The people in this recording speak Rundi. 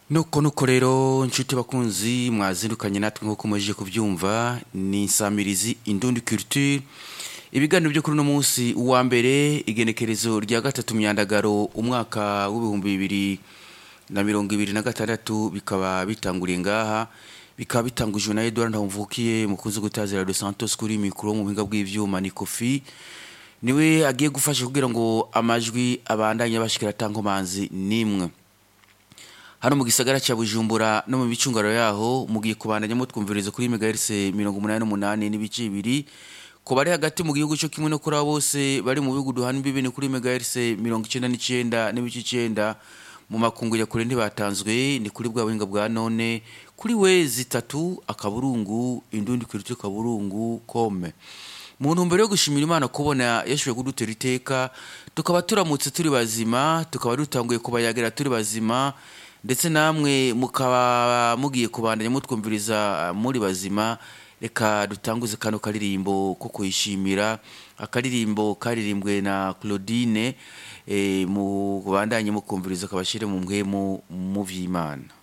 nuko nuko rero nshuti bakunzi mwazindukanye natwe nk'uko mujije kubyumva ni insamirizi indundi culture ibiganiro byo kuri uno munsi uwa mbere igenekerezo rya gatatu myandagaro umwaka w'ibihumbi bibiri na mirongo ibiri na gatandatu bikaba bitanguriye ngaha bikaba bitangujwe na Edouard Ndamvukiye mukunzi gutazira de Santos kuri mikoro mu buhinga bw'ivyuma ni Kofi niwe agiye gufasha kugira ngo amajwi abandanye bashikira tankomanzi nimwe hano mu gisagara cya Bujumbura no mu bicungaro yaho mugiye kubandanya mutwumviriza kuri megahertz 88 n'ibice bibiri ko bari hagati mu gihugu cyo kimwe no kuri abo bose bari mu bihugu duhana imbibi ni kuri megahertz 99 n'ibice 9 mu makungu ya kure ntibatanzwe ni kuri bwa buhinga bwa none kuri we zitatu akaburungu indundi kuri kaburungu kome mu ntumbero yo gushimira imana kubona yashoboye kudutera iteka tukaba turamutse turi bazima tukaba dutanguye kubayagira turi bazima ndetse namwe mukaba mugiye kubandanya mutwumviriza muri bazima reka dutanguze kano karirimbo ko kuyishimira akaririmbo karirimbwe na Claudine eh, mu bandanye mukumviriza kabashire mu mwemu mu vy'Imana